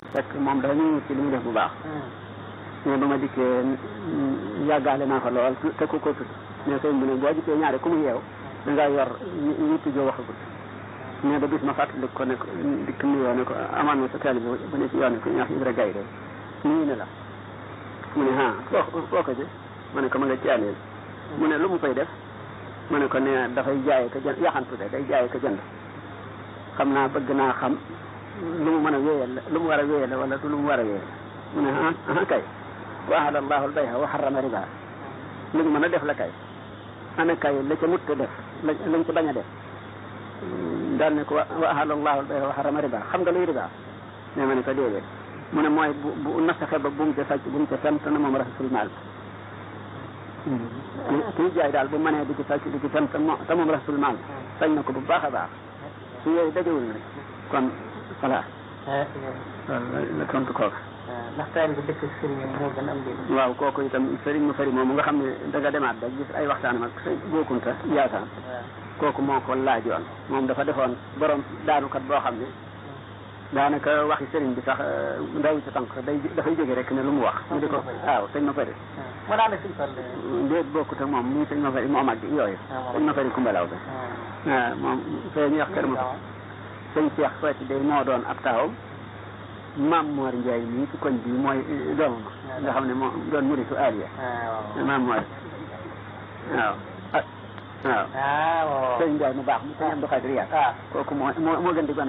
fekk moom dafa ñu ci li muy def bu baax mais ba ma dikkee yàggaale naa fa lool te ku ko tudd mais sëñ bi ne boo gisee ñaare ku mu yeew da ngaa yor yitti joo waxagul mais ba bis ma fàttali ko ne ko dikk nuyoo ne ko amaan na sa teel bi bu ne ci yoon ko ñu wax Ibra Gaye de nuyu ne la mu ne ah foo foo ko ji ma ne ko ma nga caaleel mu ne lu mu fay def ma ne ko ne dafay jaay ko jënd yaxantu de day jaay ko jënd xam naa bëgg naa xam lu mu mën a wéyal la lu mu war a wéyal la wala du lu mu war a wéyal mu ne ah ah kay wa ahalla allahu albayha wa harrama riba lu ñu mën a def la kay ana kay la ca mutta def la lañ ca bañ a def daal ne ko wa ahalla allahu albayha wa harrama riba xam nga luy riba ne ma ne ko déedéet mu ne mooy bu bu nasaxe ba bu mu ca sàcc bu mu ca sant na moom rasul maal kii jaay daal bu mënee di ci sàcc di ci sant mo te moom rasul maal sañ na ko bu baax a baax su yooyu dajewul nag kon voilà la tontu kooku ndax taal bi dëkk sëriñ moo gën a am njëriñ waaw kooku itam sëriñ mu fari moomu nga xam ne da nga demaat rek gis ay waxtaanam ak sëñ bokkunta yaasaan kooku moo ko laajoon moom dafa defoon borom daanukat boo xam ne daanaka waxi sëriñ bi sax ndaw ci tànk day dafay jóge rek ne lu mu wax ñu di ko waaw sëñ ma fari mu daan def suñu tool déet bokkut ak moom muy sëñ ma fari moo mag yooyu sëñ ma fari kumbalaw bi waaw moom fee ñuy wax kër ma sëñ Cheikh Fati day moo doon ab taawam maam Mor Ndiaye mii ci koñ bi mooy doomam nga xam ne moo doon muritu Aliya maam Mor waaw waaw waaw sëñ Ndiaye mu baax mu sëñ Abdou Khadir Yaat kooku moo moo moo gën di gone